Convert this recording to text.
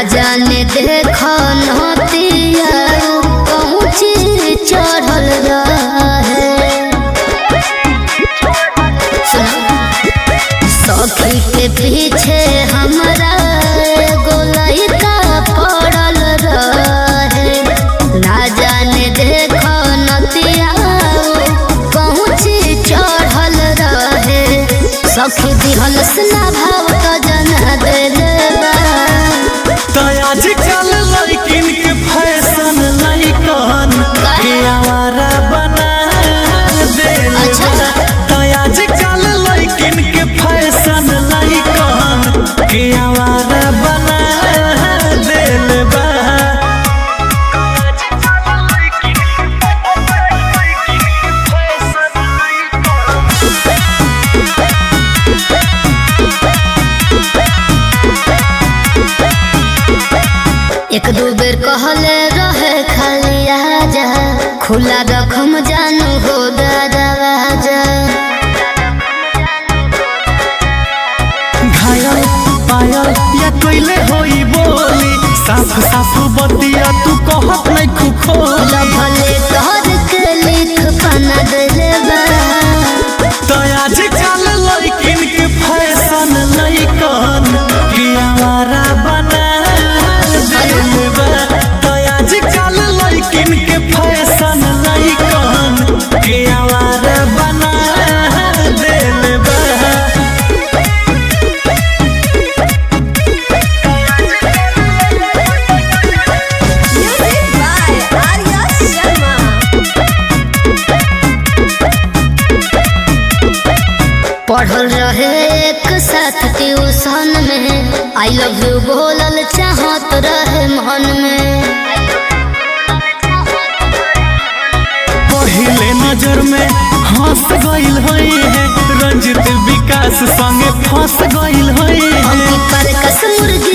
ना जाने देखो नतिया पहुँची चढ़ल रहे सुना सखी के पीछे हमरा गोलैका पड़ल रहे ना जाने देखो नतिया पहुँची चढ़ल रहे सखी दिहल स्ना भाव तो जना देले बा तो आजकल लड़किन के फैशन लड़कन के आवारा बना देले अच्छा। तो आजकल लड़किन के फैशन लड़कन के आवारा बना देले बा एक दू बेर कहले रहे खाली आजा खुला रखम जानू हो दरवाजा घायल पायल या कोइले होई बोली साफ साफ बतिया तू कहत नहीं खुखोली भले तोहर के लिख पना देले बा तो आजकल लड़किन के फैशन लड़कन के आवारा बना देले बा तो आजकल लड़किन के फैशन लड़कन के आवारा बना देले बा Music by Arya Sharma. पढ़ल रहे एक साथ ट्यूशन में आई लव यू बोलल चाहत रहे मन में पहले नजर में हंस गइल होई है रंजित विकास संगे फंस गइल होई है अंकित पर कस मुर्गी